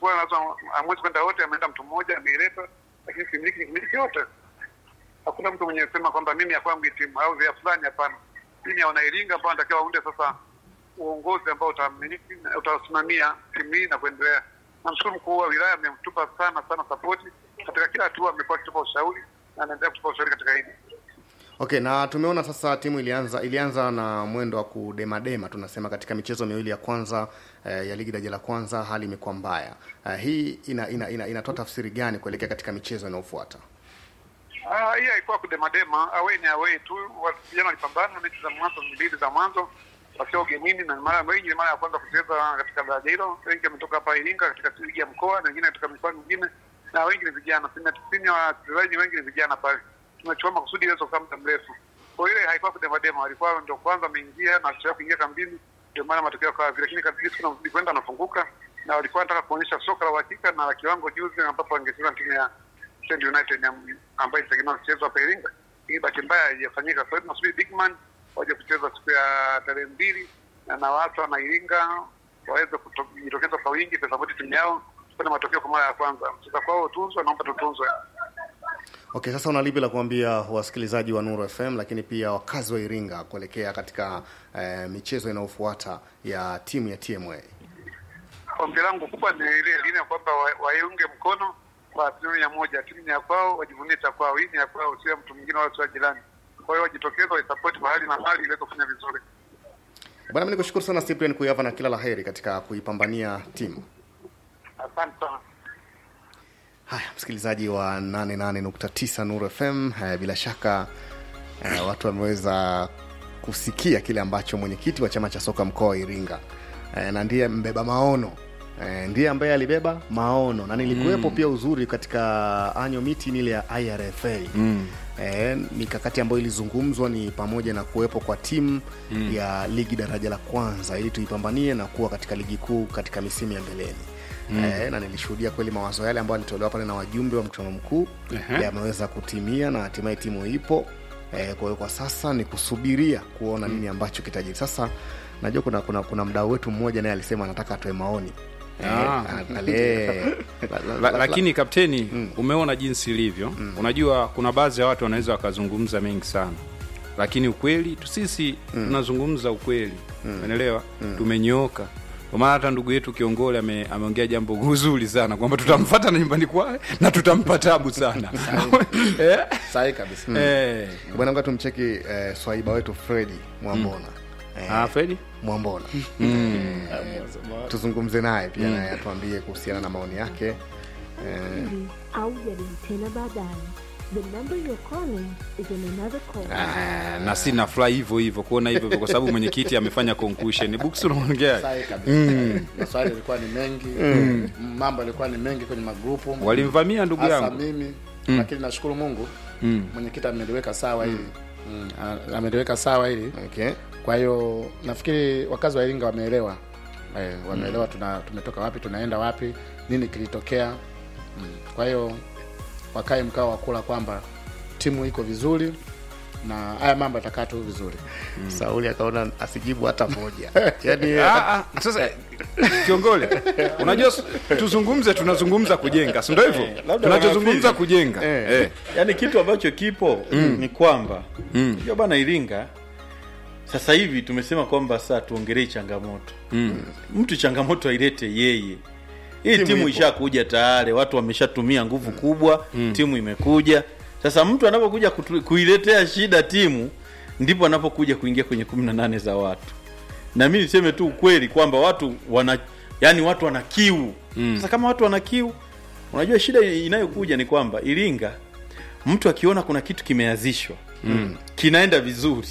amechukua lazima amwezi kwenda wote, ameenda mtu mmoja ameileta, lakini similiki miliki yote. Hakuna mtu mwenye sema kwamba mimi ya kwangu hii timu au ya fulani, hapana. Timu ya wanairinga ambao wanatakiwa waunde sasa uongozi ambao utamiliki utasimamia timu hii na kuendelea. Namshukuru mkuu wa wilaya amemtupa sana sana sapoti katika kila hatua, amekuwa akitupa ushauri na anaendelea kutupa ushauri katika hili. Okay, na tumeona sasa timu ilianza ilianza na mwendo wa kudemadema tunasema, katika michezo miwili ya kwanza eh, ya ligi daraja la kwanza hali imekuwa mbaya. Eh, hii ina, ina, ina, inatoa tafsiri gani kuelekea katika michezo inayofuata? Ah, hii haikuwa kudemadema, away ni away tu. Wa- Vijana walipambana mechi za mwanzo mbili za mwanzo wakiwa ugenini, na mara wengi ni mara ya kwanza kucheza katika daraja hilo. Wengi wametoka hapa Iringa katika ligi ya mkoa na wengine katika mikoa mingine, na wengi ni vijana. Asilimia tisini ya wachezaji wengi ni vijana pale. Tumechukua makusudi iweze kukaa muda mrefu. Kwa hiyo ile haikuwa kudemadema, walikuwa ndio kwanza wameingia na wachezaji kuingia kambini, ndio maana matokeo yakawa vile, lakini kadri siku zinazidi kwenda wanafunguka, na walikuwa wanataka kuonyesha soka la uhakika na la kiwango juzi, ambapo wangecheza na timu ya Stand United ya- ambayo itategemea kuchezwa hapa Iringa. Hii bahati mbaya haijafanyika. Kwa hiyo tunasubiri Bigman waje kucheza siku ya tarehe mbili na na watu wana Iringa waweze kuto- kujitokeza kwa wingi kusapoti timu yao kupata matokeo kwa mara ya kwanza. Mcheza kwao utunzwe, naomba tutunzwe. Okay, sasa una lipi la kuambia wasikilizaji wa Nuru FM lakini pia wakazi wa Iringa kuelekea katika eh, michezo inayofuata ya timu ya TMA? Ombi langu kubwa ni ile lile kwamba wa- waiunge mkono kwa asilimia moja. Timu ni ya kwao, wajivunie cha kwao. Hii ni ya kwao, sio ya mtu mwingine wala sio ya jirani. Kwa hiyo wajitokeze, waisapoti kwa hali na mali iweze kufanya vizuri. Bwana, mimi nikushukuru sana Cyprian Kuyava na kila la heri katika kuipambania timu. Asante sana. Haya, msikilizaji wa 88.9 Nuru FM, eh, bila shaka eh, watu wameweza kusikia kile ambacho mwenyekiti wa chama cha soka mkoa wa Iringa eh, na ndiye mbeba maono eh, ndiye ambaye alibeba maono na nilikuwepo pia uzuri katika anyo meeting ile ya IRFA mm. eh, mikakati ambayo ilizungumzwa ni pamoja na kuwepo kwa timu mm. ya ligi daraja la kwanza ili tuipambanie na kuwa katika ligi kuu katika misimu ya mbeleni mm. eh, na nilishuhudia kweli mawazo yale ambayo alitolewa pale na wajumbe wa mkutano mkuu Ehe. yameweza kutimia na hatimaye timu ipo eh, kwa hiyo kwa sasa ni kusubiria kuona nini ambacho kitajiri sasa najua kuna kuna, kuna mdau wetu mmoja naye alisema anataka atoe maoni Eh, Ah. ale- la- la- La, la- lakini kapteni umeona jinsi ilivyo unajua kuna baadhi ya watu wanaweza wakazungumza mengi sana lakini ukweli tu sisi tunazungumza ukweli umeelewa tumenyooka kwa maana hata ndugu yetu kiongole ame, ameongea jambo zuri sana kwamba tutamfata na nyumbani kwake na tutampa tabu sana eh? sahi kabisa eh. bwana nga tumcheki eh, swaiba wetu fredi mwambona eh, ah, Fredi mwambona eh, tuzungumze naye pia naye atuambie kuhusiana na maoni yake eh, au jaribu tena baadaye. The number you're calling is in another call. Ah, na si nafurahi hivyo hivyo kuona hivyo hivyo kwa sababu mwenyekiti amefanya conclusion books unaongea sahi kabisa maswali yalikuwa ni mengi mambo yalikuwa ni mengi kwenye magrupu walimvamia ndugu hasa yangu mimi lakini nashukuru mungu mwenyekiti ameliweka sawa hili Mm, a- ameliweka sawa hili okay. kwa hiyo nafikiri wakazi wa iringa wameelewa eh, wameelewa tuna, tumetoka wapi tunaenda wapi nini kilitokea mm. kwa hiyo wakae mkao wa kula kwamba timu iko vizuri na haya mambo yatakaa tu vizuri sauli akaona asijibu hata moja yani Ah, ah, sasa kiongole unajua s- tuzungumze tunazungumza kujenga si ndio hivyo labda tunachozungumza wanafili. kujenga Eh. Eh. yaani kitu ambacho kipo ni kwamba Mm. unajua bana iringa sasa hivi tumesema kwamba saa tuongelee changamoto Mm. mtu changamoto ailete yeye hii timu, ishakuja tayari watu wameshatumia nguvu kubwa timu imekuja sasa mtu anapokuja kutu- kuiletea shida timu ndipo anapokuja kuingia kwenye kumi na nane za watu na mi niseme tu ukweli kwamba watu wana yani watu wana kiu sasa kama watu wana kiu unajua shida inayokuja ni kwamba iringa mtu akiona kuna kitu kimeanzishwa mm. kinaenda vizuri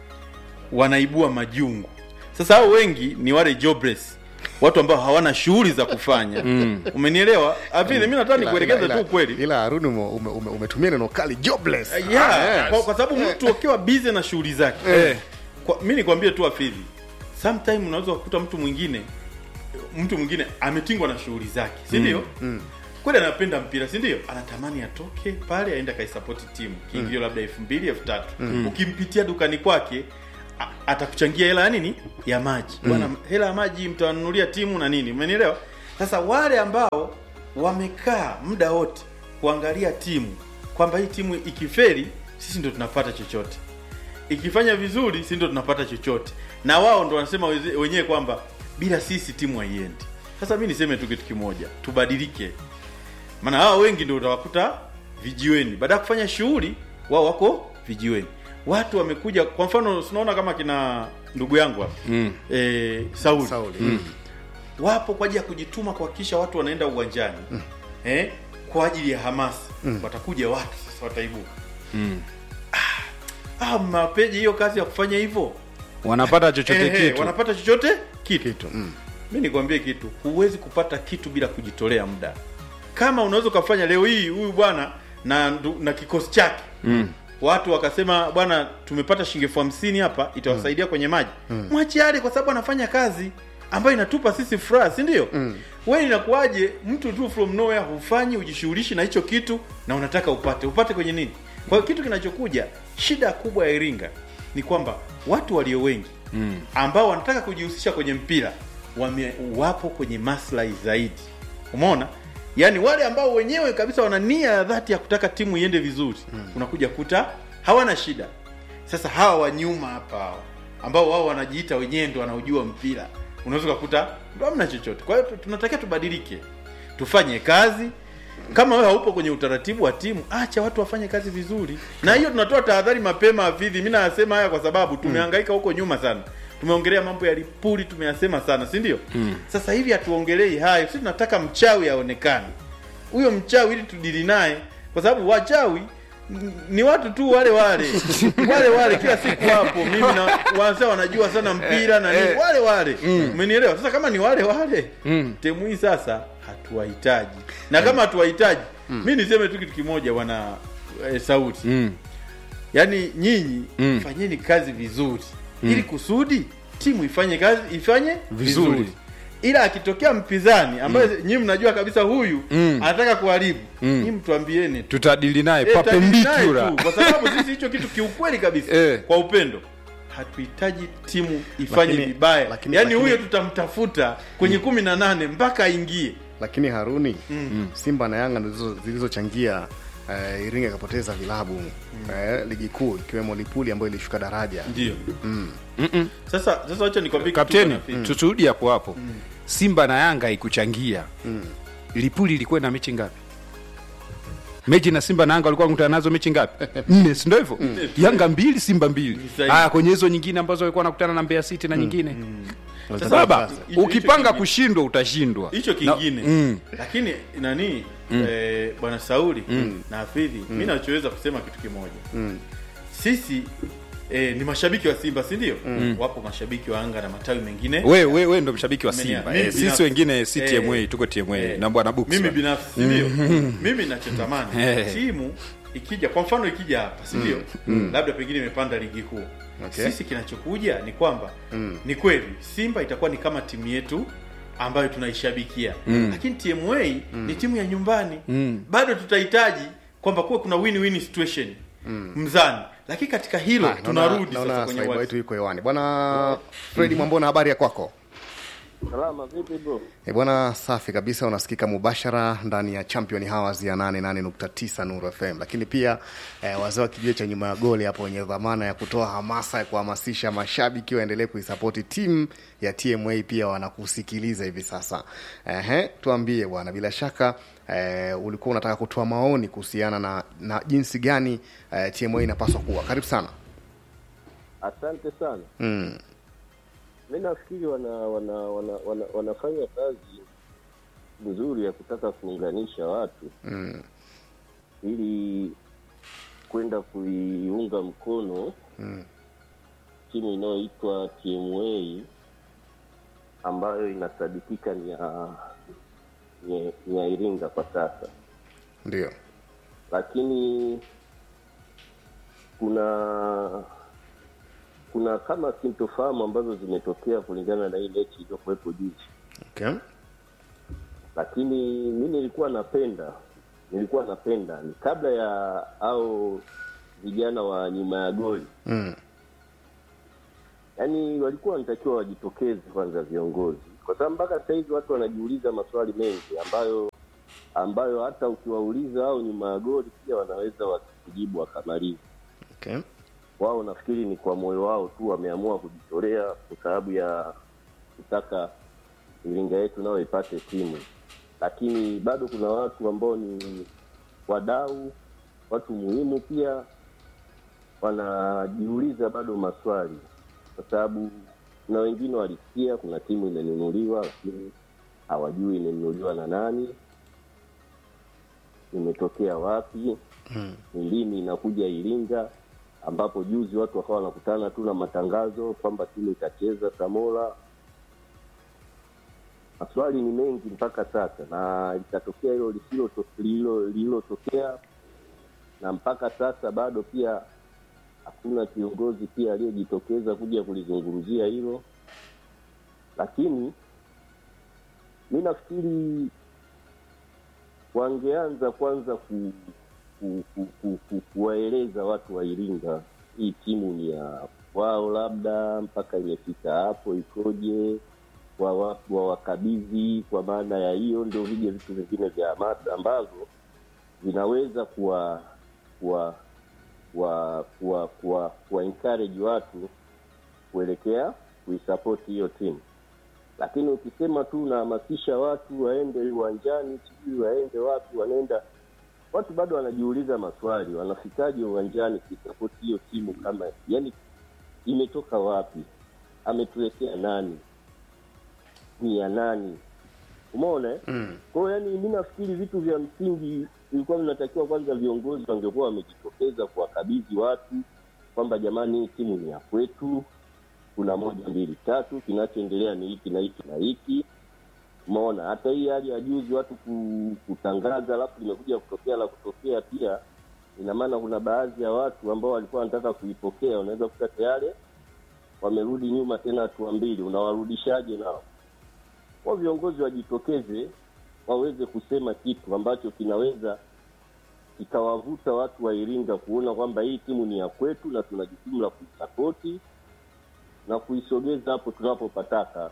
wanaibua majungu sasa hao wengi ni wale jobless watu ambao hawana shughuli za kufanya mm. umenielewa avile mi nataka nikuelekeze tu ukweli ila haruni ume- ume- ume- umetumia neno kali jobless yeah, kwa, kwa sababu mtu akiwa busy na shughuli zake Eh. kwa, mi nikwambie tu afidhi sometime unaweza kukuta mtu mwingine mtu mwingine ametingwa na shughuli zake si ndio mm. kweli anapenda mpira si ndio anatamani atoke pale aende akaisapoti timu kiingilio labda elfu mbili elfu tatu ukimpitia dukani kwake a- atakuchangia hela ya nini ya maji bwana hela ya maji mtawanunulia timu na nini umenielewa sasa wale ambao wamekaa muda wote kuangalia timu kwamba hii timu ikiferi sisi ndo tunapata chochote ikifanya vizuri sisi ndo tunapata chochote na wao ndo wanasema weze- wenyewe kwamba bila sisi timu haiendi sasa mi niseme tu kitu kimoja tubadilike maana hawa wengi ndio utawakuta vijiweni baada ya kufanya shughuli wao wako vijiweni watu wamekuja kwa mfano tunaona kama kina ndugu yangu hapa Mm. eh, Sauli, Sauli. Mm. wapo kwa ajili ya kujituma kuhakikisha watu wanaenda uwanjani eh, kwa ajili ya hamasa watakuja watu sasa wataibuka Mm. ah, mapeji hiyo kazi ya kufanya hivyo wanapata chochote Ehe, kitu wanapata chochote kitu, kitu mm. mi nikwambie kitu huwezi kupata kitu bila kujitolea muda kama unaweza ukafanya leo hii huyu bwana na ndu- na kikosi chake Mm. watu wakasema bwana tumepata shilingi elfu hamsini hapa itawasaidia kwenye maji mm. mwachiale kwa sababu anafanya kazi ambayo inatupa sisi furaha si ndio mm. we inakuwaje mtu tu from nowhere hufanyi ujishughulishi na hicho kitu na unataka upate upate kwenye nini kwa hiyo kitu kinachokuja shida kubwa ya iringa ni kwamba watu walio wengi mm. ambao wanataka kujihusisha kwenye mpira wame, wapo kwenye maslahi zaidi umeona yaani wale ambao wenyewe kabisa wana nia ya dhati ya kutaka timu iende vizuri mm. unakuja kuta hawana shida sasa hawa wa nyuma hapa hawa, ambao wao wanajiita wenyewe ndo wanaujua mpira unaweza ukakuta ndo hamna chochote kwa hiyo tu- tunatakiwa tubadilike tufanye kazi kama wewe haupo kwenye utaratibu wa timu acha watu wafanye kazi vizuri na hiyo tunatoa tahadhari mapema afidhi mi nayasema haya kwa sababu tumehangaika huko nyuma sana tumeongelea mambo ya lipuli tumeyasema sana si ndio mm. sasa hivi hatuongelei hayo si tunataka mchawi aonekane huyo mchawi ili tudili naye kwa sababu wachawi n- ni watu tu wale wale wale wale kila siku hapo mimi na wanasema wanajua sana mpira na nini wale wale umenielewa sasa kama ni wale wale temu hii sasa hatuwahitaji na kama hatuwahitaji mi niseme tu kitu kimoja bwana eh, sauti Mm. yaani nyinyi Mm. fanyeni kazi vizuri ili kusudi timu ifanye kazi ifanye vizuri, Vizuri. ila akitokea mpinzani ambaye mm. nyinyi mnajua kabisa huyu Mm. anataka kuharibu Mm. nyinyi mtuambieni tu. tutadili naye Eh, tutajadili naye papendikula tu, kwa sababu sisi hicho kitu kiukweli kabisa Eh. kwa upendo hatuhitaji timu ifanye Lakini- vibaya lakini- yaani lakini- huyo tutamtafuta kwenye kumi na nane mpaka aingie lakini haruni mm. simba na yanga ndizo zilizochangia uh, iringa ikapoteza vilabu uh, ligi kuu ikiwemo lipuli ambayo ilishuka daraja ndio sasa sasa wacha nikwambie kitu kapteni bwana Fitz. tuturudi hapo hapo simba na yanga ikuchangia lipuli ilikuwa na mechi ngapi mechi na simba na yanga walikuwa wanakutana nazo mechi ngapi nne sindo hivyo yanga mbili simba mbili sahihi. haya kwenye hizo nyingine ambazo walikuwa wanakutana na mbeya city na nyingine Sasa, baba hicho- hicho ukipanga kingine. kushindwa utashindwa hicho Na- kingine mm. lakini nani eh, bwana sauli na hafidhi mi nachoweza kusema kitu kimoja sisi eh, ni mashabiki wa simba si ndio wapo mashabiki wa anga na matawi mengine we we we ndo mshabiki wa Umenia- simba mimi eh, sisi binafsi- wengine si eh, tma tuko tma eh, na bwana Books mimi bwana. binafsi si ndio mimi nachotamani Eh. timu ikija kwa mfano ikija hapa si ndio labda pengine imepanda ligi kuu Okay. sisi kinachokuja ni kwamba ni kweli simba itakuwa ni kama timu yetu ambayo tunaishabikia lakini tma ni timu ya nyumbani bado tutahitaji kwamba kuwe kuna win win situation mzani lakini katika hilo Ah, tunarudi naona sasa kwenye saiba uwanja. wetu yuko hewani bwana fredi mwambona habari ya kwako Salama vipi bro? E bwana, safi kabisa, unasikika mubashara ndani ya Champion Hours ya 88.9 Nuru FM, lakini pia eh, wazee wa kijio cha nyuma ya goli hapo wenye dhamana ya kutoa hamasa ya kuhamasisha mashabiki waendelee kuisapoti timu ya TMA pia wanakusikiliza hivi sasa. Ehe, tuambie bwana, bila shaka eh, ulikuwa unataka kutoa maoni kuhusiana na, na jinsi gani eh, TMA inapaswa kuwa. Karibu sana. Asante sana. Mm. Mi nafikiri wana, wana, wana, wana, wanafanya kazi nzuri ya kutaka kuunganisha watu Mm. ili kwenda kuiunga mkono Mm. timu inayoitwa TMA ambayo inasadikika ni ya ni, ni ya Iringa kwa sasa, Ndio. lakini kuna kuna kama sintofahamu ambazo zimetokea kulingana na hii mechi iliyokuwepo juzi. Okay. lakini mi nilikuwa napenda nilikuwa napenda ni kabla ya au vijana wa nyuma ya goli Mm. yaani walikuwa wanatakiwa wajitokeze kwanza viongozi kwa sababu mpaka sasa hivi watu wanajiuliza maswali mengi ambayo ambayo hata ukiwauliza au nyuma ya goli pia wanaweza wakujibu wakamaliza. okay. Wao nafikiri ni kwa moyo wao tu wameamua kujitolea kwa sababu ya kutaka Iringa yetu nayo ipate timu, lakini bado kuna watu ambao ni wadau, watu muhimu pia wanajiuliza bado maswali, kwa sababu kuna wengine walisikia kuna timu imenunuliwa, lakini hawajui imenunuliwa na nani, imetokea wapi, ni lini inakuja Iringa, ambapo juzi watu wakawa wanakutana tu na matangazo kwamba timu itacheza Samora. Maswali ni mengi mpaka sasa, na litatokea hilo lisiloto- lililo- lililotokea, na mpaka sasa bado pia hakuna kiongozi pia aliyejitokeza kuja kulizungumzia hilo, lakini mi nafikiri wangeanza kwanza ku, ku, ku, ku, ku, kuwaeleza watu wa Iringa hii timu ni ya wao, labda mpaka imefika hapo ikoje, wa- wawakabidhi kwa maana ya hiyo, ndio vije vitu vingine vya hamasa ambavyo vinaweza kuwa kuwa kuwa kuwa kuwa kuwa encourage watu kuelekea kuisapoti hiyo timu lakini ukisema tu unahamasisha watu waende uwanjani sijui waende wapi wanaenda watu bado wanajiuliza maswali wanafikaje uwanjani kuisapoti hiyo timu kama yani imetoka wapi ametuletea nani ni ya nani umeona eh? mm. Kwa hiyo yani, mi nafikiri vitu vya msingi vilikuwa vinatakiwa kwanza, viongozi wangekuwa wamejitokeza kuwakabidhi watu kwamba jamani, hii timu ni ya kwetu, kuna moja mbili tatu, kinachoendelea ni hiki na hiki na hiki. Umeona, hata hii hali ya juzi watu ku- kutangaza, alafu limekuja kutokea la kutokea pia, ina maana kuna baadhi ya watu ambao walikuwa wanataka kuipokea, unaweza kuta tayari wamerudi nyuma tena hatua mbili, unawarudishaje nao? kwa viongozi wajitokeze waweze kusema kitu ambacho kinaweza kikawavuta watu wa Iringa kuona kwamba hii timu ni ya kwetu na tuna jukumu la kuisapoti na kuisogeza hapo tunapopataka.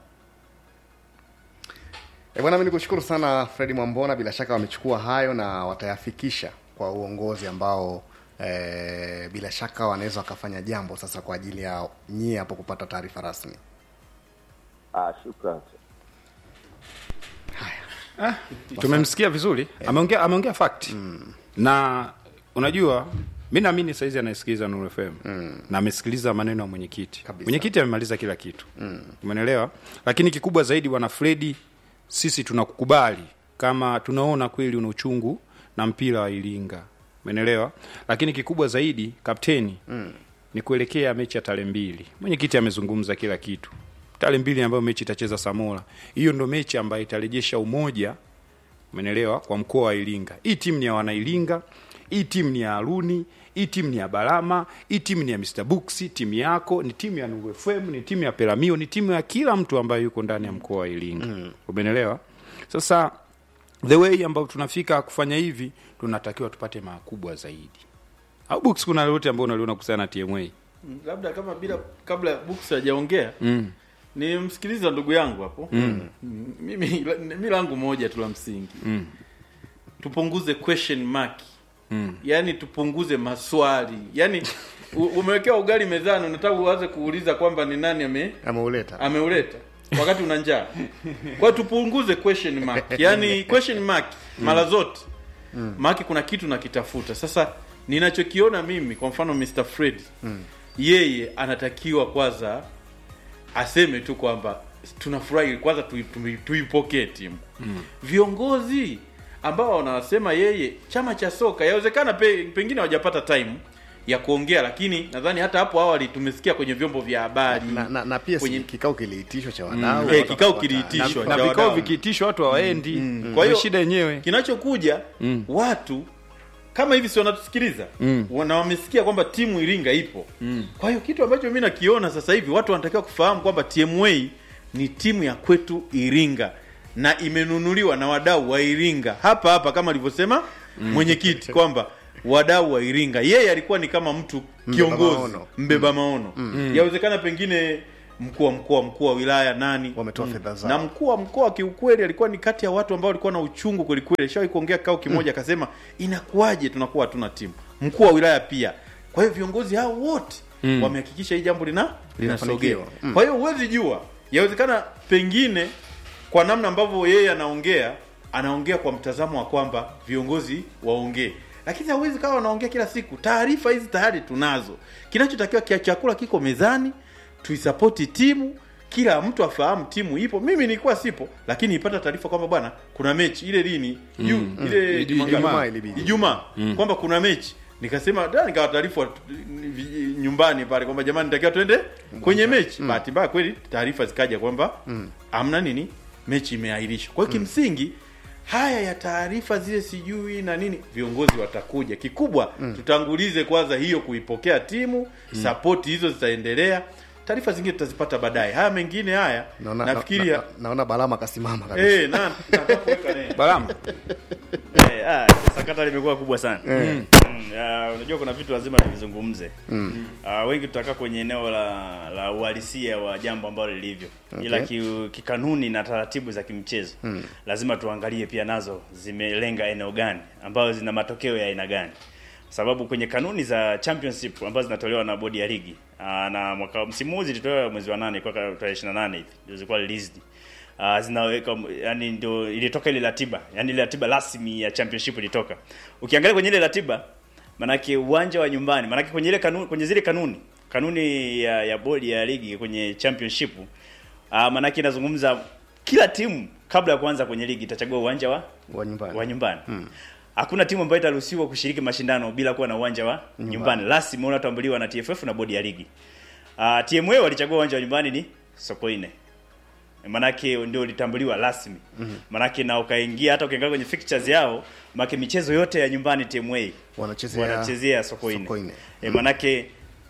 E bwana, mi nikushukuru sana Fredi Mwambona, bila shaka wamechukua hayo na watayafikisha kwa uongozi ambao e, bila shaka wanaweza wakafanya jambo sasa kwa ajili ya nyie hapo kupata taarifa rasmi. Ah, shukrani. tumemsikia vizuri ameongea ameongea fact na unajua mi naamini saizi anayesikiliza Nuru FM na amesikiliza maneno ya mwenyekiti Kabisa. mwenyekiti amemaliza kila kitu umeelewa lakini kikubwa zaidi wana Fredi sisi tunakukubali kama tunaona kweli una uchungu na mpira wa Iringa umeelewa lakini kikubwa zaidi kapteni ni kuelekea mechi ya tarehe mbili mwenyekiti amezungumza kila kitu tarehe mbili ambayo mechi itacheza Samora hiyo ndo mechi ambayo itarejesha umoja umenelewa kwa mkoa wa Iringa. Hii timu ni ya wana Iringa, hii timu ni ya Haruni, hii timu ni ya Balama, hii timu ni ya Mr Books, timu yako ni timu ya Nuru FM, ni timu ya Pelamio, ni timu ya kila mtu ambaye yuko ndani ya mkoa wa Iringa. Mm. Umenelewa? Sasa the way ambayo tunafika kufanya hivi, tunatakiwa tupate makubwa zaidi. Au Books, kuna lolote ambao unaliona kuhusiana na TMA? Mm, labda kama bila kabla Books hajaongea Mm. nimsikiliza ndugu yangu hapo mm. mimi mi langu moja tu la msingi Mm. tupunguze question mark Mm. yaani tupunguze maswali yaani u- umewekewa ugali mezani unataka uanze kuuliza kwamba ni nani ame Ameuleta ameuleta wakati una njaa kwa hiyo tupunguze question mark yaani question mark mara zote maake kuna kitu nakitafuta sasa ninachokiona mimi kwa mfano Mr. Fred yeye anatakiwa kwanza aseme tu kwamba tunafurahi kwanza tui- tui- tuipokee timu viongozi ambao wanasema yeye chama cha soka yawezekana pe, pengine hawajapata time ya kuongea lakini nadhani hata hapo awali tumesikia kwenye vyombo vya habari na, na, na pia kwenye si kikao kiliitishwa cha wadau Eh, watu kikao wakapata- kiliitishwa. na cha vikao wadau. vikiitishwa watu hawaendi mm. Kwa kwa hiyo- hiyo shida yenyewe kinachokuja Mm. watu kama hivi si wanatusikiliza Mm. na wamesikia kwamba timu Iringa ipo Mm. kwa hiyo kitu ambacho mi nakiona sasa hivi watu wanatakiwa kufahamu kwamba TMA ni timu ya kwetu Iringa na imenunuliwa na wadau wa Iringa hapa hapa kama alivyosema mwenyekiti kwamba wadau wa Iringa yeye alikuwa ni kama mtu Mbeba kiongozi maono. mbeba maono yawezekana pengine mkuu wa mkoa mkuu wa wilaya nani Wametoa fedha zao. na mkuu wa mkoa kiukweli alikuwa ni kati ya watu ambao walikuwa na uchungu kwelikweli shawahi kuongea kikao kimoja akasema inakuwaje tunakuwa hatuna timu mkuu wa wilaya pia kwa hiyo viongozi hao wote mm. wamehakikisha hii jambo lina linasogea Linafanikiwa. Mm. kwa hiyo huwezi jua yawezekana pengine kwa namna ambavyo yeye anaongea anaongea kwa mtazamo wa kwamba viongozi waongee lakini hawezi kawa wanaongea kila siku taarifa hizi tayari tunazo kinachotakiwa kia chakula kiko mezani tuisapoti timu kila mtu afahamu timu ipo mimi nilikuwa sipo lakini ipata taarifa kwamba bwana kuna mechi ile lini mm, ile Ijumaa Ijumaa ilibidi. Ijumaa kwamba kuna mechi nikasema da nikawa taarifa vi- nyumbani pale kwamba jamani nitakiwa twende kwenye mechi bahati mbaya kweli taarifa zikaja kwamba amna nini mechi imeahirishwa kwa hiyo kimsingi haya ya taarifa zile sijui na nini viongozi watakuja kikubwa tutangulize kwanza hiyo kuipokea timu sapoti hizo zitaendelea taarifa zingine tutazipata baadaye haya mengine haya naona nafikiria na, na, naona balama akasimama kabisa eh na nataka kuweka neno Balama, Eh, ah, sakata limekuwa kubwa sana mm. ah, unajua kuna vitu lazima tuvizungumze mm. ah, wengi tutakaa kwenye eneo la la uhalisia wa jambo ambalo lilivyo Okay. ila ki, kikanuni na taratibu za kimchezo mm. lazima tuangalie pia nazo zimelenga eneo gani ambazo zina matokeo ya aina gani sababu kwenye kanuni za championship ambazo zinatolewa na bodi ya ligi aa, na mwaka msimu huu zilitolewa mwezi wa nane kwa tarehe 28 hivi ndio zilikuwa released uh, zinaweka yani ndio ilitoka ile ratiba yani ile ratiba rasmi ya championship ilitoka ukiangalia kwenye ile ratiba manake uwanja wa nyumbani manake kwenye ile kanuni kwenye zile kanuni kanuni ya, ya bodi ya ligi kwenye championship uh, manake inazungumza kila timu kabla ya kuanza kwenye ligi itachagua uwanja wa wa nyumbani wa nyumbani hakuna timu ambayo itaruhusiwa kushiriki mashindano bila kuwa na uwanja wa nyumbani, rasmi unaotambuliwa na TFF na bodi ya ligi. Uh, TMA walichagua uwanja wa nyumbani ni Sokoine manake ndio ulitambuliwa rasmi manake na ukaingia hata ukiangalia kwenye fixtures yao manake michezo yote ya nyumbani TMA wanachezea wanachezea Sokoine, Sokoine. E, manake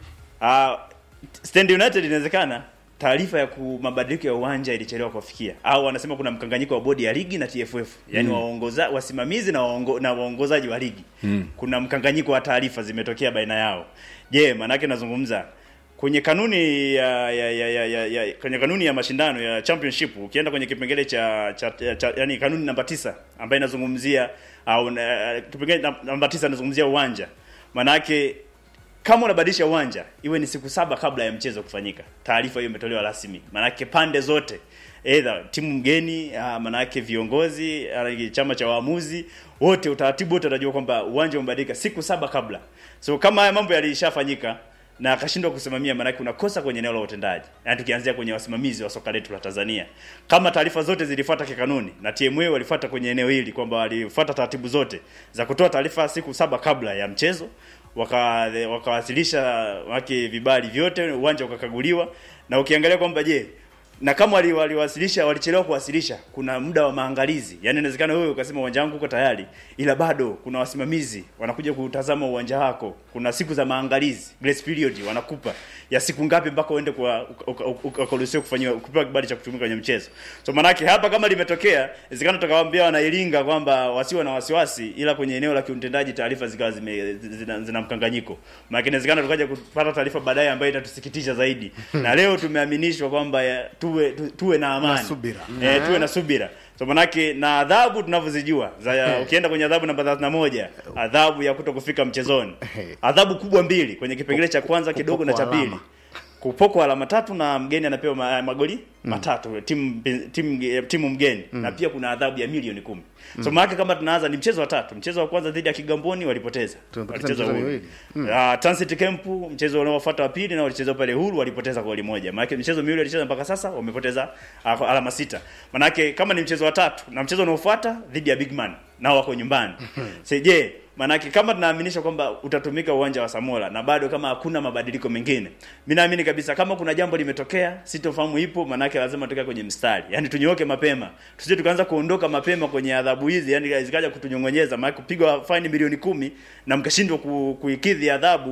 uh, Stand United inawezekana taarifa ya ku mabadiliko ya uwanja ilichelewa kuwafikia au wanasema kuna mkanganyiko wa bodi ya ligi na TFF yani mm. waongoza wasimamizi na waongo, na waongozaji wa ligi mm. kuna mkanganyiko wa taarifa zimetokea baina yao je manake nazungumza kwenye kanuni ya, ya, ya, ya, ya, ya kwenye kanuni ya mashindano ya championship ukienda kwenye kipengele cha, cha, cha, cha yani kanuni namba tisa ambayo inazungumzia au na- kipengele nam- namba tisa inazungumzia uwanja manake kama unabadilisha uwanja iwe ni siku saba kabla ya mchezo kufanyika taarifa hiyo imetolewa rasmi manake pande zote either timu mgeni uh, manake viongozi uh, chama cha waamuzi wote utaratibu wote utajua kwamba uwanja umebadilika siku saba kabla so kama haya mambo yalishafanyika na akashindwa kusimamia maanake unakosa kwenye eneo la utendaji yaani tukianzia kwenye wasimamizi wa soka letu la tanzania kama taarifa zote zilifuata kikanuni na tma walifuata kwenye eneo hili kwamba walifuata taratibu zote za kutoa taarifa siku saba kabla ya mchezo waka wakawasilisha wake vibali vyote uwanja ukakaguliwa na ukiangalia kwamba je na kama wali- waliwasilisha walichelewa kuwasilisha kuna muda wa maangalizi yaani inawezekana wewe ukasema uwanja wangu uko tayari ila bado kuna wasimamizi wanakuja kutazama uwanja wako kuna siku za maangalizi grace period wanakupa ya siku ngapi mpaka uende kwa uka- uka- uka- ukaruhusiwa kufanyiwa kupewa kibali cha kutumika kwenye mchezo so manake hapa kama limetokea inawezekana tukawaambia wanailinga kwamba wasiwe na wasiwasi ila kwenye eneo la kiutendaji taarifa zikawa zime zina, zina mkanganyiko maana inawezekana tukaja kupata taarifa baadaye ambayo itatusikitisha zaidi na leo tumeaminishwa kwamba ya- tuwe tu, tuwe na amani Na subira. eh, tuwe na subira so manake na adhabu tunavyozijua za ukienda kwenye adhabu namba 31 adhabu ya kuto kufika mchezoni adhabu kubwa mbili kwenye kipengele cha kwanza kidogo na cha Kupokwa pili alama. kupokwa alama tatu na mgeni anapewa ma, magoli matatu timu timu timu mgeni na pia kuna adhabu ya milioni kumi so maana kama tunaanza ni mchezo wa tatu mchezo wa kwanza dhidi ya Kigamboni walipoteza Tumepoteza Walicheza michezo huru. miwili. Ah, Transit Camp mchezo unaofuata wa pili na walicheza pale huru walipoteza goli moja. Maana michezo miwili walicheza mpaka sasa wamepoteza ah, kwa alama sita. Maana kama ni mchezo wa tatu na mchezo unaofuata dhidi ya Big Man nao wako nyumbani. Sasa je, maanake kama tunaaminisha kwamba utatumika uwanja wa Samora na bado kama hakuna mabadiliko mengine, mi naamini kabisa kama kuna jambo limetokea, sitofahamu ipo, maanake lazima tukae kwenye mstari, yani tunyooke mapema, tusije tukaanza kuondoka mapema kwenye adhabu hizi, yani zikaja kutunyongonyeza, maana kupigwa faini milioni kumi na mkashindwa ku, kuikidhi adhabu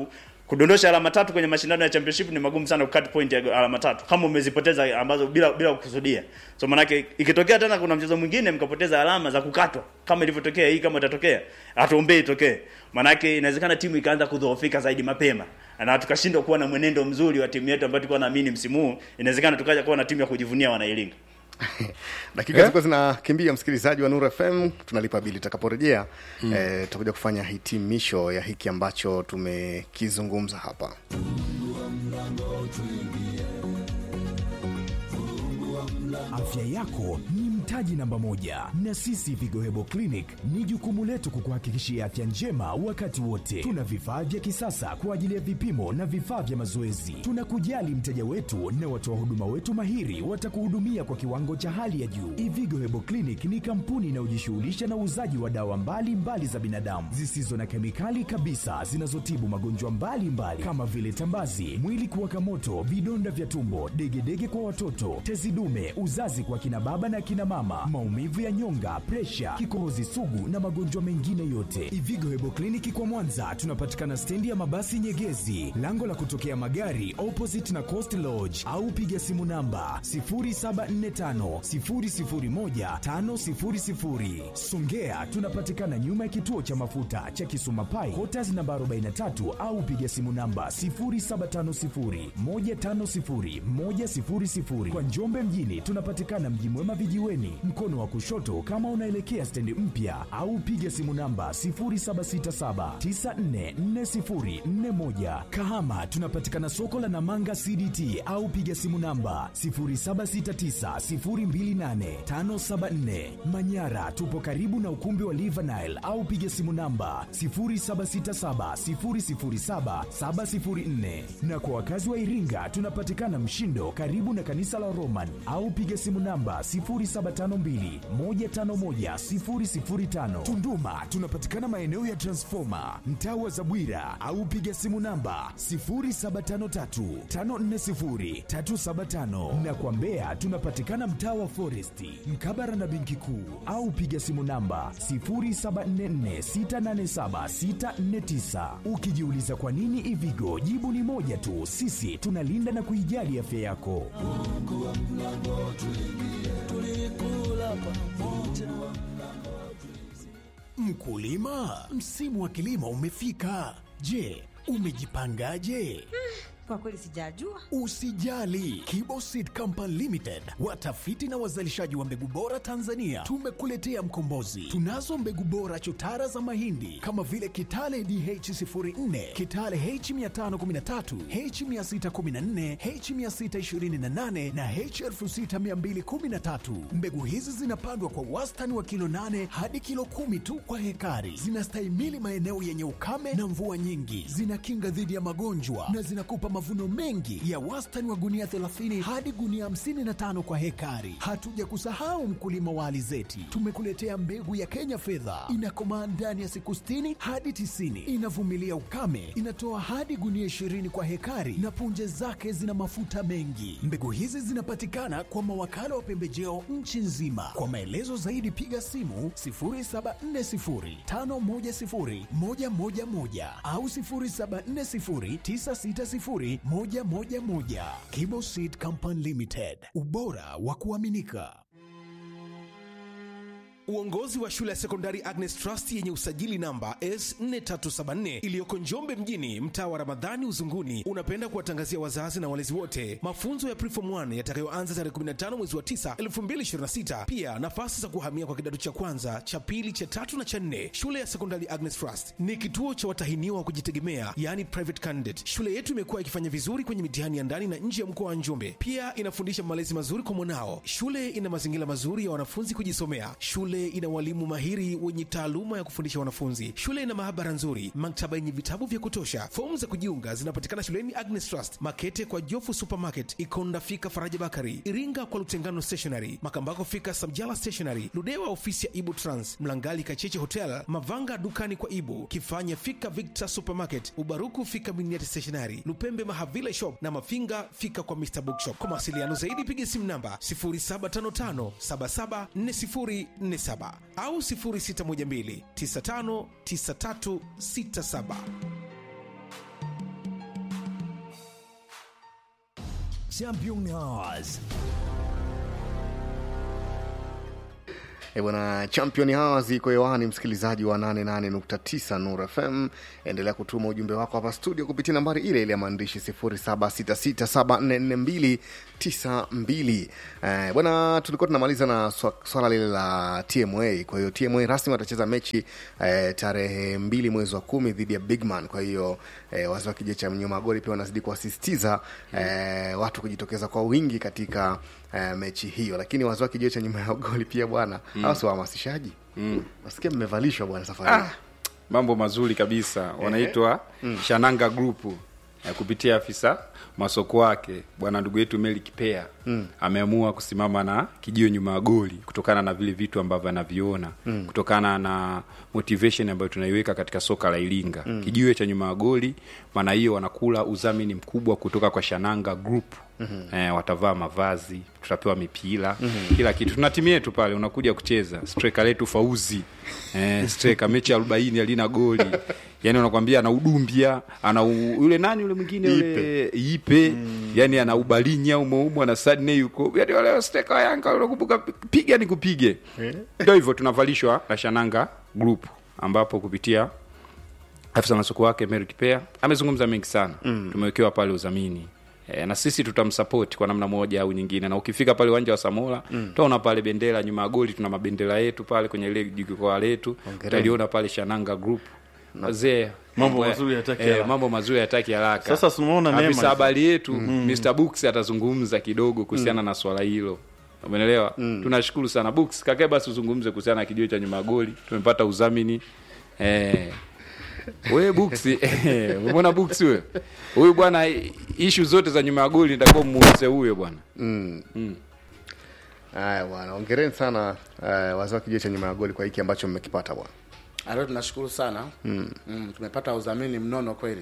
kudondosha alama tatu kwenye mashindano ya championship ni magumu sana kukat point ya alama tatu kama umezipoteza ambazo bila bila kukusudia so manake ikitokea tena kuna mchezo mwingine mkapoteza alama za kukatwa kama ilivyotokea hii kama itatokea hatuombei itokee manake inawezekana timu ikaanza kudhoofika zaidi mapema na tukashindwa kuwa na mwenendo mzuri wa timu yetu ambayo tulikuwa naamini msimu huu inawezekana tukaja kuwa na timu ya kujivunia wanailinga dakika zilikuwa zinakimbia msikilizaji wa Nuru FM tunalipa bili tutakaporejea mm. eh, tutakuja kufanya hitimisho ya hiki ambacho tumekizungumza hapa Afya yako ni mtaji namba moja, na sisi Vigo Hebo Clinic ni jukumu letu kukuhakikishia afya njema wakati wote. Tuna vifaa vya kisasa kwa ajili ya vipimo na vifaa vya mazoezi. Tunakujali mteja wetu na watoa huduma wetu mahiri watakuhudumia kwa kiwango cha hali ya juu. Ivigo Hebo Clinic ni kampuni inayojishughulisha na uuzaji wa dawa mbalimbali mbali za binadamu zisizo na kemikali kabisa zinazotibu magonjwa mbalimbali kama vile tambazi, mwili kuwaka moto, vidonda vya tumbo, degedege kwa watoto, tezi dume, uzazi kwa kina baba na kina mama, maumivu ya nyonga, presha, kikohozi sugu na magonjwa mengine yote. Ivigo Hebo Kliniki kwa Mwanza tunapatikana stendi ya mabasi Nyegezi, lango la kutokea magari opposite na Coast Lodge, au piga simu namba 0745 001 500. Songea tunapatikana nyuma ya kituo cha mafuta cha Kisuma Pai, Quarters namba 43 au piga simu namba 0750 150 100. Kwa Njombe mjini tunapatikana Mji Mwema vijiweni, mkono wa kushoto kama unaelekea stendi mpya, au piga simu namba 0767944041. Kahama tunapatikana soko la Namanga CDT au piga simu namba 0769028574. Manyara tupo karibu na ukumbi wa Live Nile au piga simu namba 0767007704. Na kwa wakazi wa Iringa tunapatikana Mshindo karibu na kanisa la Roman au piga simu namba 0752151005. Tunduma tunapatikana maeneo ya Transformer mtaa wa Zabwira au piga simu namba 0753540375 na kwa Mbeya tunapatikana mtaa wa Foresti mkabara na benki kuu au piga simu namba 0744687649. Ukijiuliza kwa nini Ivigo, jibu ni moja tu, sisi tunalinda na kuijali afya yako. Mkulima, msimu wa kilimo umefika. Je, umejipangaje? Kwa kweli sijajua. Usijali, Kibo Seed Company Limited, watafiti na wazalishaji wa mbegu bora Tanzania, tumekuletea mkombozi. Tunazo mbegu bora chotara za mahindi kama vile Kitale DH04, Kitale H513, H614, H628 na H6213. Mbegu hizi zinapandwa kwa wastani wa kilo 8 hadi kilo kumi tu kwa hekari. Zinastahimili maeneo yenye ukame na mvua nyingi, zinakinga dhidi ya magonjwa na zinakupa mavuno mengi ya wastani wa gunia 30 hadi gunia 55 kwa hekari. Hatuja kusahau mkulima wa alizeti, tumekuletea mbegu ya Kenya fedha, inakomaa ndani ya siku 60 hadi 90, inavumilia ukame, inatoa hadi gunia 20 kwa hekari na punje zake zina mafuta mengi. Mbegu hizi zinapatikana kwa mawakala wa pembejeo nchi nzima. Kwa maelezo zaidi piga simu 0740510111 au 0740960111. Kibo Seed Company Limited, ubora wa kuaminika. Uongozi wa shule ya sekondari Agnes Trust yenye usajili namba S4374 iliyoko Njombe mjini, mtaa wa Ramadhani Uzunguni, unapenda kuwatangazia wazazi na walezi wote mafunzo ya Preform 1 yatakayoanza tarehe 15 mwezi wa 9 2026. Pia nafasi za kuhamia kwa kidato cha kwanza, cha pili, cha tatu na cha nne. Shule ya sekondari Agnes Trust ni kituo cha watahiniwa wa kujitegemea, yani private candidate. Shule yetu imekuwa ikifanya vizuri kwenye mitihani ya ndani na nje ya mkoa wa Njombe. Pia inafundisha malezi mazuri kwa mwanao. Shule ina mazingira mazuri ya wanafunzi kujisomea. Shule ina walimu mahiri wenye taaluma ya kufundisha wanafunzi. Shule ina maabara nzuri, maktaba yenye vitabu vya kutosha. Fomu za kujiunga zinapatikana shuleni Agnes Trust, Makete kwa Jofu Supermarket, Ikonda fika Faraja Bakari, Iringa kwa Lutengano Stationery, Makambako fika Samjala Stationery, Ludewa ofisi ya Ibu Trans, Mlangali Kacheche Hotel, Mavanga dukani kwa Ibu, Kifanya fika Victor Supermarket, Ubaruku fika Miniati Stationery, Lupembe Mahavile Shop na Mafinga fika kwa Mr Bookshop. Kwa mawasiliano zaidi piga simu namba 0755 774047 au 0612 959367. Champion Hours. E bwana, champion hawa ziko hewani, msikilizaji wa 88.9 Nur FM. Endelea kutuma ujumbe wako hapa studio kupitia nambari ile ile ya maandishi 0766744292. Eh, bwana, tulikuwa tunamaliza na swa- swala lile la TMA. Kwa hiyo TMA rasmi watacheza mechi eh, tarehe mbili mwezi wa kumi dhidi ya Bigman. Kwa hiyo eh, wazee wa kije cha mnyuma goli pia wanazidi kuwasisitiza eh, watu kujitokeza kwa wingi katika eh, mechi hiyo, lakini wazee wa kijio cha nyuma ya goli pia bwana mm. hawa si wahamasishaji mm. nasikia mmevalishwa bwana safari Ah, mambo mazuri kabisa wanaitwa shananga group eh, kupitia afisa masoko wake bwana ndugu yetu meli kipea mm. ameamua kusimama na kijio nyuma ya goli kutokana na vile vitu ambavyo anaviona mm. kutokana na motivation ambayo tunaiweka katika soka la iringa mm. kijiwe cha nyuma ya goli maana hiyo wanakula udhamini mkubwa kutoka kwa shananga group mm-hmm. eh, watavaa mavazi tutapewa mipira mm-hmm. kila kitu tuna timu yetu pale unakuja kucheza striker letu fauzi eh, striker mechi arobaini alina goli yani unakwambia ana udumbia ana u, yule nani yule mwingine yule ipe mm. yani ana ubalinya umeumwa na sadne yuko yani wale striker wa yanga unakumbuka piga ni kupige ndio hivyo tunavalishwa na shananga group ambapo kupitia afisa masoko wake Mary Kipea amezungumza mengi sana mm. tumewekewa pale udhamini e, na sisi tutamsapoti kwa namna moja au nyingine na ukifika pale uwanja wa Samola mm. utaona pale bendera nyuma ya goli tuna mabendera yetu pale kwenye ile jukwaa letu utaliona pale Shananga Group wazee Mambo ya- mazuri hayataki eh, haraka. mambo mazuri hataki haraka Sasa tunaona neema afisa hizo. habari yetu Mr Books atazungumza kidogo kuhusiana na swala hilo umeelewa tunashukuru sana Books kakae basi uzungumze kuhusiana na kijio cha nyuma ya goli tumepata udhamini eh we buksi eh, umeona buksi huyo huyu bwana ishu zote za nyuma ya goli nitakuwa muulize huyo bwana haya bwana ongereni sana uh, wazee wa kijio cha nyuma ya goli kwa hiki ambacho mmekipata bwana Leo tunashukuru sana mm. Mm, tumepata udhamini mnono kweli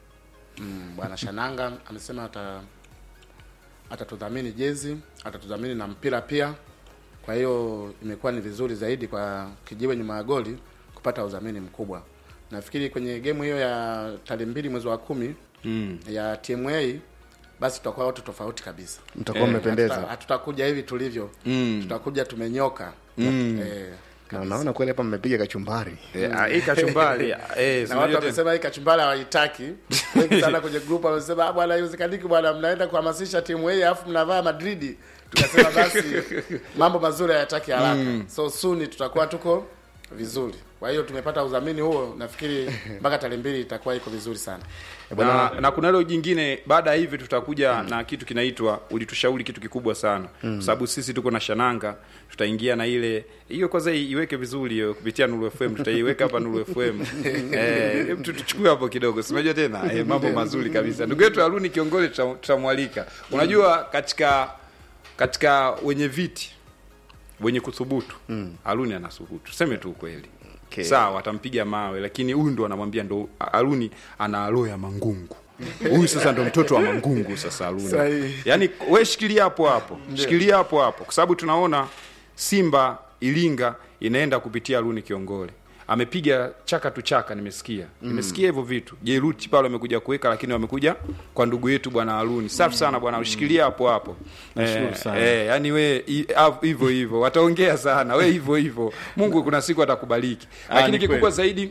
mm, bwana Shananga amesema ata atatudhamini jezi atatudhamini na mpira pia kwa hiyo imekuwa ni vizuri zaidi kwa kijiwe nyuma ya goli kupata udhamini mkubwa nafikiri kwenye gemu hiyo ya tarehe mbili mwezi wa kumi mm. ya TMA basi tutakuwa watu tofauti kabisa mtakuwa Eh, mmependeza Hatuta- hatutakuja hivi tulivyo mm. tutakuja tumenyoka mm. eh, na naona kweli hapa mmepiga kachumbari hii kachumbari eh, na watu wamesema hii kachumbari hawaitaki wengi sana kwenye group wamesema "Ah, bwana haiwezekaniki bwana mnaenda kuhamasisha timu hii alafu mnavaa madridi tukasema basi mambo mazuri hayataki haraka so soon tutakuwa tuko vizuri kwa hiyo tumepata udhamini huo nafikiri mpaka tarehe mbili itakuwa iko vizuri sana na, na kuna hilo jingine baada ya hivi tutakuja na kitu kinaitwa ulitushauri kitu kikubwa sana mm. kwa sababu sisi tuko na shananga tutaingia na ile hiyo kwanza iweke vizuri hiyo kupitia Nuru FM tutaiweka hapa Nuru FM eh hebu tu- tuchukue hapo kidogo si unajua tena eh, mambo mazuri kabisa ndugu yetu Haruni kiongozi tuta- tutamwalika unajua katika katika wenye viti wenye kuthubutu mm. Haruni anathubutu tuseme tu ukweli Okay. sawa atampiga mawe lakini huyu ndo anamwambia ndo Haruni ana roho ya mangungu huyu sasa ndo mtoto wa mangungu sasa Haruni Sahihi. yaani we shikilia hapo hapo shikilia hapo hapo kwa sababu tunaona Simba Ilinga inaenda kupitia Haruni Kiongole amepiga chaka tu chaka nimesikia nimesikia hivyo vitu jeruti pale wamekuja kuweka lakini wamekuja kwa ndugu yetu bwana Haruni safi sana bwana ushikilia hapo hapo Nashukuru eh, sana. eh, yani we i- av- hivyo hivyo wataongea sana we hivyo hivyo Mungu kuna siku atakubariki Ah, lakini ni kikubwa kweli. zaidi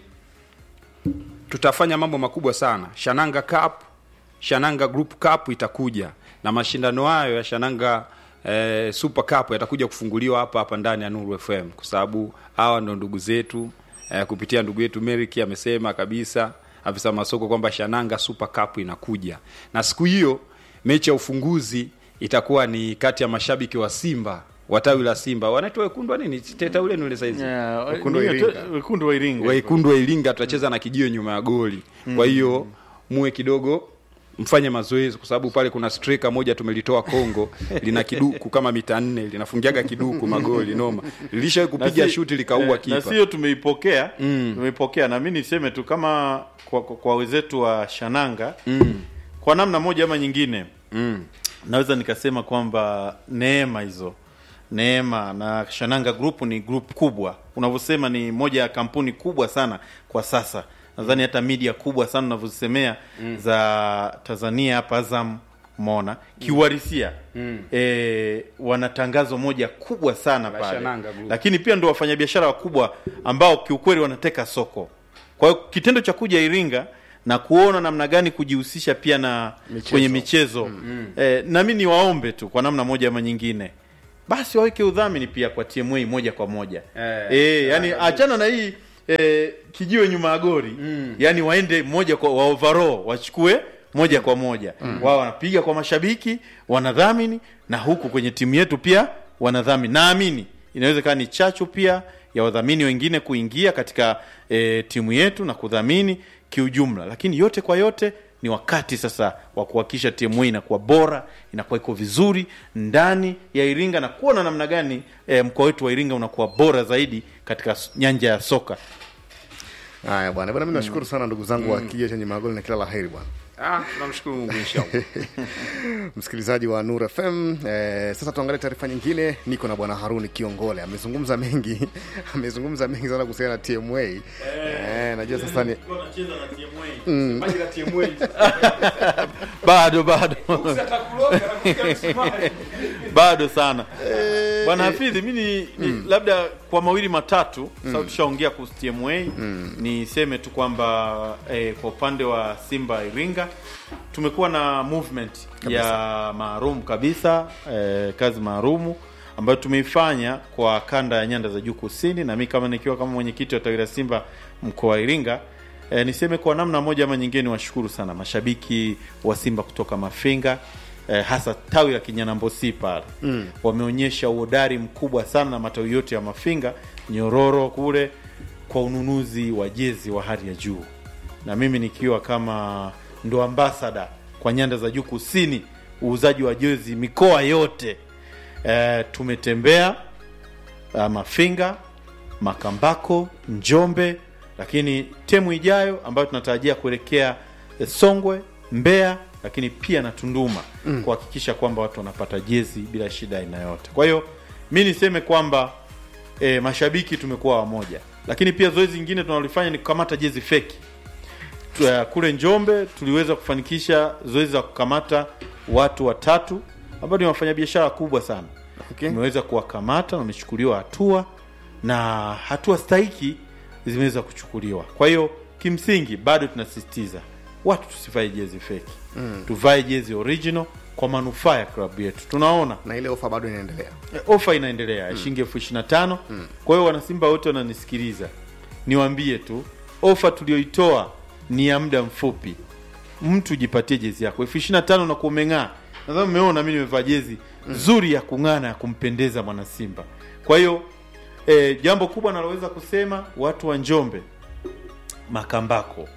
tutafanya mambo makubwa sana shananga cup shananga group cup itakuja na mashindano hayo ya shananga eh, super cup yatakuja kufunguliwa hapa hapa ndani ya nuru fm kwa sababu hawa ndo ndugu zetu eh, kupitia ndugu yetu meriki amesema kabisa afisa masoko kwamba shananga super cup inakuja na siku hiyo mechi ya ufunguzi itakuwa ni kati ya mashabiki wa simba watawi la simba wanaitwa wekundu wa nini teta ule nule saizi Yeah, Wekundu wa niyo Iringa. te- wekundu wa Iringa. wekundu wa Iringa tutacheza na kijio nyuma ya goli. Kwa hiyo muwe kidogo mfanye mazoezi kwa sababu pale kuna striker moja tumelitoa Kongo lina kiduku kama mita nne linafungiaga kiduku magoli noma. Lilishawahi Na kupiga si- shuti likaua eh, na kipa. sio tumeipokea tumeipokea na mi niseme tu kama kwa, kwa, kwa wenzetu wa shananga kwa namna moja ama nyingine naweza nikasema kwamba neema hizo neema na shananga group ni group kubwa unavyosema ni moja ya kampuni kubwa sana kwa sasa nadhani hata media kubwa sana unavyozisemea za tanzania hapa azam umeona kiuhalisia mm. e, wana tangazo moja kubwa sana La pale Shananga Group. lakini pia ndo wafanyabiashara wakubwa ambao kiukweli wanateka soko kwa hiyo kitendo cha kuja iringa na kuona namna gani kujihusisha pia na Michezo. kwenye michezo mm. e, nami niwaombe tu kwa namna moja ama nyingine basi waweke udhamini pia kwa TMA moja kwa moja Eh, e, yani achana na hii e, kijiwe nyuma ya gori mm. yani waende moja kwa wa overall wachukue moja kwa moja mm. wao wanapiga kwa mashabiki wanadhamini na huku kwenye timu yetu pia wanadhamini naamini inaweza ikawa ni chachu pia ya wadhamini wengine kuingia katika e, timu yetu na kudhamini kiujumla lakini yote kwa yote ni wakati sasa wa kuhakikisha timu hii inakuwa bora inakuwa iko vizuri ndani ya iringa na kuona namna gani e, mkoa wetu wa iringa unakuwa bora zaidi katika s- nyanja ya soka haya bwana bwana mi nashukuru sana ndugu zangu wa kijio chenye magoli na kila la heri bwana Ah, tunamshukuru Mungu inshallah. msikilizaji wa Nur FM. Eh, sasa tuangalie taarifa nyingine. Niko na bwana Haruni Kiongole, amezungumza mengi amezungumza mengi sana kuhusiana na TMA. Eh, najua sasa ni Maji la TMA. bado bado bado sana bwana hafidhi mi ni, ni labda kwa mawili matatu mm. sasa tushaongea kuhusu tma niseme tu kwamba eh, kwa upande wa simba iringa tumekuwa na movement ya maalum kabisa eh, kazi maalumu ambayo tumeifanya kwa kanda ya nyanda za juu kusini na mi kama nikiwa kama mwenyekiti wa tawi la simba mkoa wa iringa E, niseme kwa namna moja ama nyingine niwashukuru sana mashabiki wa Simba kutoka Mafinga e, hasa tawi la Kinyanambosi pale mm. wameonyesha uhodari mkubwa sana na matawi yote ya Mafinga Nyororo kule kwa ununuzi wa jezi wa hali ya juu, na mimi nikiwa kama ndo ambasada kwa nyanda za juu kusini, uuzaji wa jezi mikoa yote e, tumetembea uh, Mafinga, Makambako, Njombe, lakini temu ijayo ambayo tunatarajia kuelekea eh, Songwe, Mbeya, lakini pia na Tunduma mm. kuhakikisha kwamba watu wanapata jezi bila shida aina yote. Kwa hiyo mi niseme kwamba e, mashabiki tumekuwa wamoja, lakini pia zoezi lingine tunalofanya ni kukamata jezi feki. Tu- eh, Kule Njombe tuliweza kufanikisha zoezi la kukamata watu watatu ambao ni wafanyabiashara kubwa sana Okay. tumeweza kuwakamata na wamechukuliwa hatua na hatua stahiki zimeweza kuchukuliwa. Kwa hiyo kimsingi bado tunasisitiza watu tusivae jezi feki mm. tuvae jezi original kwa manufaa ya klabu yetu. Tunaona na ile ofa bado inaendelea. e, ofa inaendelea ya shilingi elfu ishirini na tano kwa hiyo wanasimba wote wananisikiliza niwaambie tu ofa tulioitoa ni ya muda mfupi mtu jipatie jezi yako elfu ishirini na tano na kumeng'aa nadhani mmeona mi nimevaa jezi nzuri ya kung'aa na ya kumpendeza mwanasimba kwa hiyo e, jambo kubwa naloweza kusema watu wa njombe makambako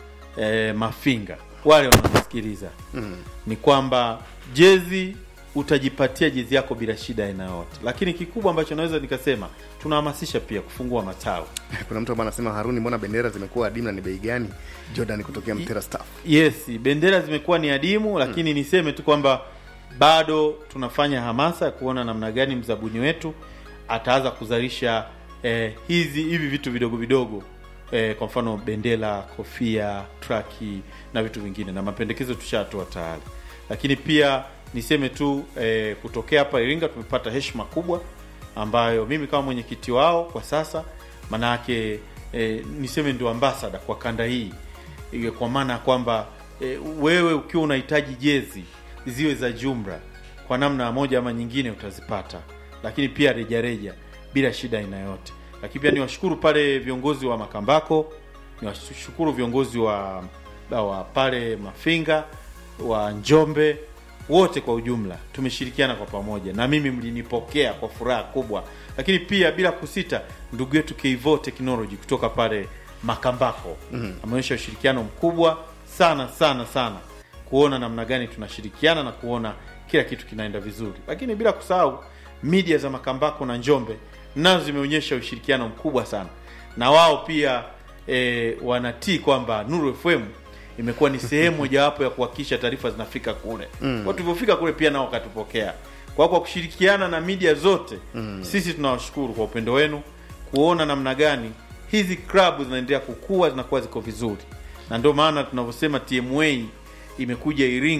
e, mafinga wale wanaosikiliza mm. ni kwamba jezi utajipatia jezi yako bila shida aina yote lakini kikubwa ambacho naweza nikasema tunahamasisha pia kufungua matawi Kuna mtu ambaye anasema Haruni, mbona bendera zimekuwa adimu na ni bei gani? Jordan kutokea Mtera Staff. yes bendera zimekuwa ni adimu lakini niseme tu kwamba bado tunafanya hamasa ya kuona namna gani mzabuni wetu ataanza kuzalisha eh, hizi hivi vitu vidogo vidogo eh, kwa mfano bendera kofia traki na vitu vingine na mapendekezo tushatoa tayari lakini pia niseme tu eh, kutokea hapa iringa tumepata heshima kubwa ambayo mimi kama mwenyekiti wao kwa sasa manayake eh, niseme ndio ambasada kwa kanda hii Iwe kwa maana ya kwamba e, wewe ukiwa unahitaji jezi ziwe za jumla kwa namna moja ama nyingine utazipata lakini pia rejareja bila shida aina yote lakini pia niwashukuru pale viongozi wa makambako niwashukuru viongozi wa, wa pale mafinga wa njombe wote kwa ujumla tumeshirikiana kwa pamoja na mimi mlinipokea kwa furaha kubwa lakini pia bila kusita ndugu yetu Keivo Technology kutoka pale Makambako mm. ameonyesha ushirikiano mkubwa sana sana sana kuona namna gani tunashirikiana na kuona kila kitu kinaenda vizuri lakini bila kusahau media za Makambako na Njombe nazo zimeonyesha ushirikiano mkubwa sana na wao pia e, wanatii kwamba Nuru FM imekuwa ni sehemu mojawapo ya kuhakikisha taarifa zinafika kule mm. kwa tulivyofika kule pia nao wakatupokea kwa kwa kushirikiana na media zote mm. sisi tunawashukuru kwa upendo wenu kuona namna gani hizi klabu zinaendelea kukua zinakuwa ziko vizuri na ndio maana tunavyosema tma imekuja iringa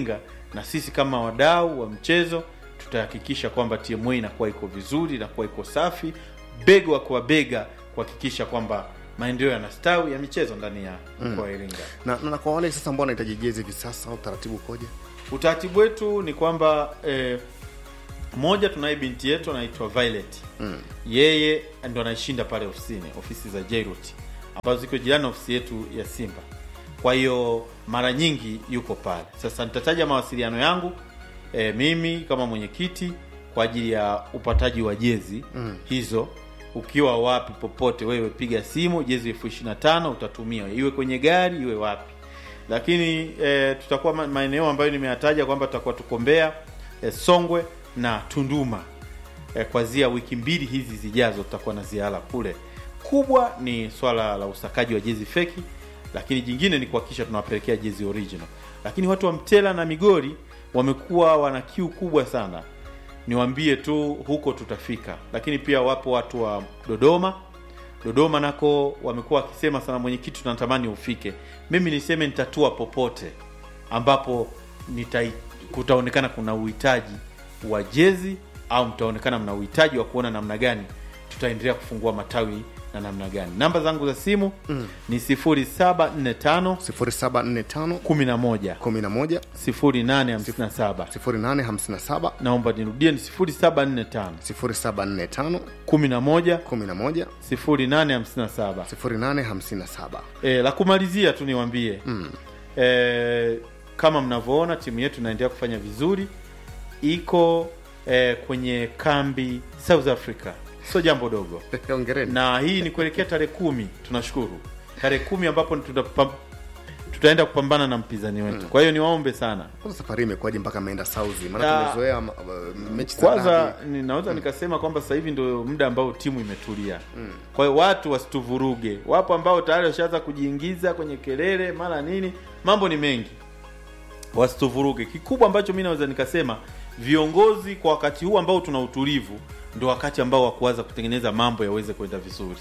na sisi kama wadau wa mchezo tutahakikisha kwamba TMA inakuwa iko vizuri, inakuwa iko safi, bega kwa bega kuhakikisha kwamba maendeleo yanastawi ya michezo ndani ya mkoa wa Iringa. na, na, na kwa wale sasa ambao wanahitaji jezi hivi sasa utaratibu ukoje Utaratibu wetu ni kwamba eh, moja tunaye binti yetu anaitwa Violet mm. yeye ndo anaishinda pale ofisini ofisi za Jairut ambazo ziko jirani na ofisi yetu ya Simba. Kwa hiyo mara nyingi yuko pale. Sasa nitataja mawasiliano yangu e, mimi kama mwenyekiti kwa ajili ya upataji wa jezi Mm. hizo. Ukiwa wapi popote, wewe piga simu, jezi elfu ishirini na tano utatumia, iwe kwenye gari iwe wapi. Lakini e, tutakuwa ma- maeneo ambayo nimeyataja kwamba tutakuwa tuko Mbeya, e, Songwe na Tunduma eh, kwazia wiki mbili hizi zijazo tutakuwa na ziara kule. Kubwa ni swala la usakaji wa jezi feki, lakini jingine ni kuhakikisha tunawapelekea jezi original. Lakini watu wa Mtela na Migori wamekuwa wana kiu kubwa sana, niwaambie tu huko tutafika. Lakini pia wapo watu wa Dodoma Dodoma nako wamekuwa wakisema sana, mwenyekiti, tunatamani ufike. Mimi niseme nitatua popote ambapo nitai, kutaonekana kuna uhitaji wa jezi au mtaonekana mna uhitaji wa kuona namna gani tutaendelea kufungua matawi na namna gani. Namba zangu za simu Mm. ni 0745 0745 11 11 0857. 0857 Naomba nirudie ni 0745 0745 11 11 0857. 0857 E, la kumalizia tu niwaambie mm. e, kama mnavyoona timu yetu inaendelea kufanya vizuri, iko e, kwenye kambi South Africa, sio jambo dogo Hongereni. na hii ni kuelekea tarehe kumi. Tunashukuru tarehe kumi ambapo tutapam, tutaenda kupambana na mpinzani wetu. Kwa hiyo niwaombe sana kwanza safari imekuwaje mpaka ameenda Saudi maana Ya. tumezoea ma- uh, mechi za kwanza dabi. ninaweza nikasema kwamba sasa hivi ndio muda ambao timu imetulia kwa hiyo watu wasituvuruge wapo ambao tayari washaanza kujiingiza kwenye kelele mara nini mambo ni mengi wasituvuruge kikubwa ambacho mi naweza nikasema viongozi kwa wakati huu ambao tuna utulivu ndio wakati ambao wa kuanza kutengeneza mambo yaweze kwenda vizuri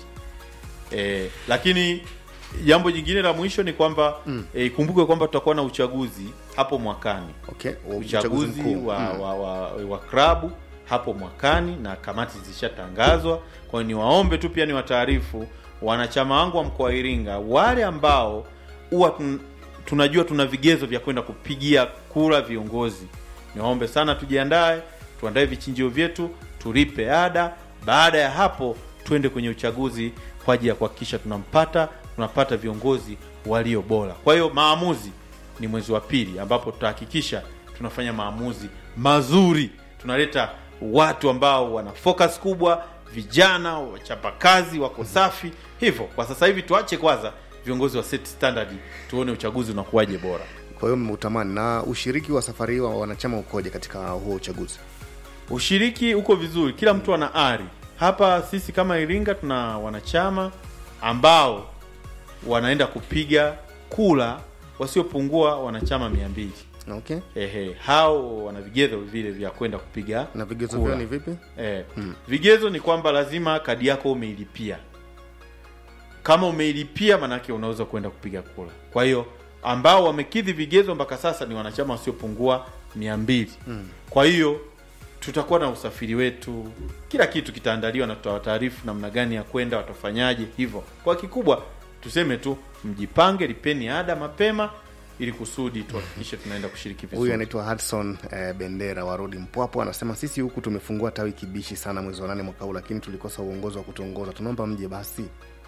e, lakini jambo jingine la mwisho ni kwamba mm. e, ikumbuke kwamba tutakuwa na uchaguzi hapo mwakani okay. wa- uchaguzi mkuu. wa, Mm. wa, wa, wa klabu hapo mwakani na kamati zishatangazwa. Kwa hiyo niwaombe tu pia niwataarifu wanachama wangu wa mkoa wa Iringa, wale ambao huwa tun, tunajua tuna vigezo vya kwenda kupigia kura viongozi, niwaombe sana tujiandae, tuandae vichinjio vyetu, tulipe ada. Baada ya hapo twende kwenye uchaguzi kwa ajili ya kuhakikisha tunampata tunapata viongozi walio bora. Kwa hiyo maamuzi ni mwezi wa pili ambapo tutahakikisha tunafanya maamuzi mazuri, tunaleta watu ambao wana focus kubwa, vijana wachapakazi, wako safi. Hivyo kwa sasa hivi tuache kwanza viongozi wa set standard, tuone uchaguzi unakuwaje bora. kwa hiyo mmeutamani na ushiriki wa safari hii wa wanachama ukoje katika huo uchaguzi Ushiriki uko vizuri, kila mtu ana ari. Hapa sisi kama Iringa tuna wanachama ambao wanaenda kupiga kura wasiopungua wanachama mia mbili. okay Ehe, hao wana vigezo vile vya kwenda kupiga na vigezo kura. vyao ni vipi Eh, Mm. vigezo ni kwamba lazima kadi yako umeilipia. Kama umeilipia, manake unaweza kwenda kupiga kura. Kwa hiyo ambao wamekidhi vigezo mpaka sasa ni wanachama wasiopungua mia mbili. Mm. Kwa hiyo tutakuwa na usafiri wetu, kila kitu kitaandaliwa na tutawataarifu namna gani ya kwenda, watafanyaje. Hivyo kwa kikubwa tuseme tu mjipange, lipeni ada mapema ili kusudi tuhakikishe tunaenda kushiriki huyu vizuri. anaitwa Hudson eh, Bendera wa Rodi Mpwapo anasema sisi huku tumefungua tawi kibishi sana mwezi wa nane mwaka huu, lakini tulikosa uongozi wa kutuongoza. Tunaomba mje basi.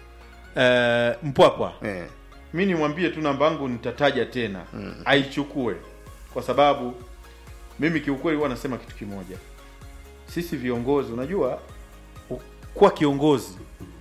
Eh, Mpwapwa Eh, mi nimwambie tu namba yangu nitataja tena aichukue kwa sababu mimi kiukweli huwa nasema kitu kimoja sisi viongozi unajua u- kuwa kiongozi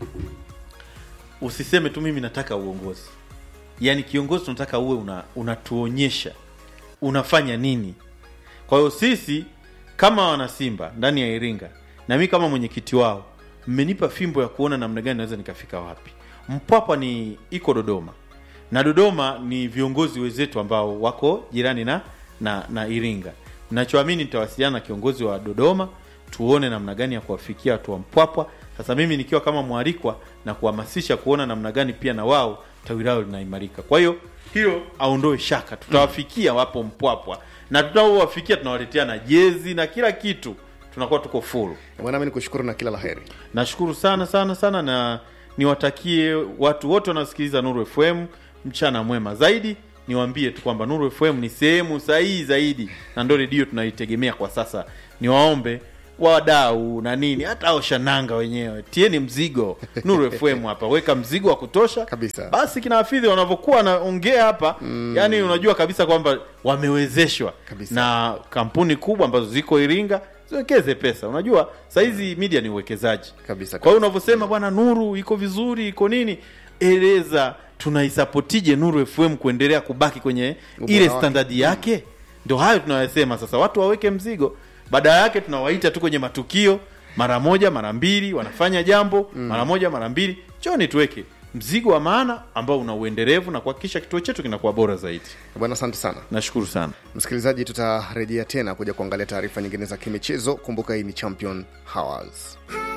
usiseme tu mimi nataka uongozi yaani kiongozi tunataka uwe una, unatuonyesha unafanya nini kwa hiyo sisi kama wanasimba ndani ya iringa na mi kama mwenyekiti wao mmenipa fimbo ya kuona namna gani naweza nikafika wapi mpwapwa ni iko dodoma na dodoma ni viongozi wenzetu ambao wako jirani na na, na iringa nachoamini nitawasiliana na kiongozi wa dodoma tuone namna gani ya kuwafikia watu wa mpwapwa sasa mimi nikiwa kama mwalikwa na kuhamasisha kuona namna gani pia na wao tawi lao linaimarika kwa hiyo hilo aondoe shaka tutawafikia wapo mpwapwa na tutaowafikia tunawaletea na jezi na kila kitu tunakuwa tuko full bwana mi nikushukuru na kila la heri nashukuru sana sana sana na niwatakie watu wote wanaosikiliza nuru fm mchana mwema zaidi niwaambie tu kwamba nuru fm ni sehemu sahihi zaidi na ndo redio tunaitegemea kwa sasa niwaombe wadau na nini hata oshananga wenyewe tieni mzigo nuru fm hapa weka mzigo wa kutosha kabisa basi kina hafidhi wanavyokuwa wanaongea hapa mm. yani unajua kabisa kwamba wamewezeshwa Kabisa. na kampuni kubwa ambazo ziko iringa ziwekeze pesa unajua sahizi media ni uwekezaji kabisa kwa hiyo unavyosema bwana nuru iko vizuri iko nini eleza tunaisapotije nuru fm kuendelea kubaki kwenye Ubora ile wake. standadi yake ndio hayo tunayosema sasa watu waweke mzigo baada yake tunawaita tu kwenye matukio mara moja mara mbili wanafanya jambo mm. mara moja mara mbili choni tuweke mzigo wa maana ambao una uendelevu na kuhakikisha kituo chetu kinakuwa bora zaidi bwana asante sana nashukuru sana msikilizaji tutarejea tena kuja kuangalia taarifa nyingine za kimichezo kumbuka hii ni champion hours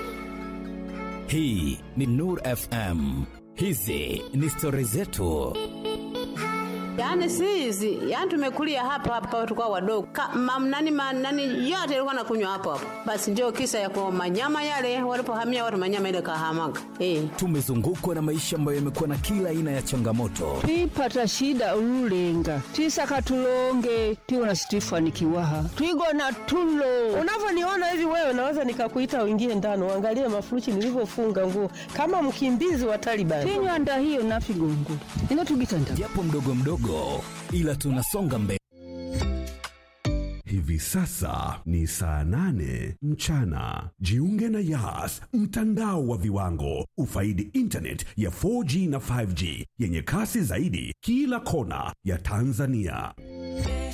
hii ni nur fm hizi ni stori zetu Yaani si hizi, yaani tumekulia hapa hapa tukao wadogo. Ka, mam, nani, ma, nani yote ilikuwa nakunywa hapo hapo. Basi ndio kisa ya kwa manyama yale walipohamia watu manyama ile kahamaga. Eh. tumezungukwa na maisha ambayo yamekuwa na kila aina ya changamoto twipata shida ululenga twisaka tulonge tiwona situifanikiwaha twigona tulo unavyoniona hivi wewe naweza nikakuita uingie ndani uangalie mafuruchi nilivyofunga nguo kama mkimbizi wa Taliban. tinywanda hiyo nafigongula inotugitanda japo mdogo mdogo ila tunasonga mbele Hivi sasa ni saa nane mchana. Jiunge na Yas, mtandao wa viwango. Ufaidi internet ya 4G na 5G yenye kasi zaidi kila kona ya Tanzania.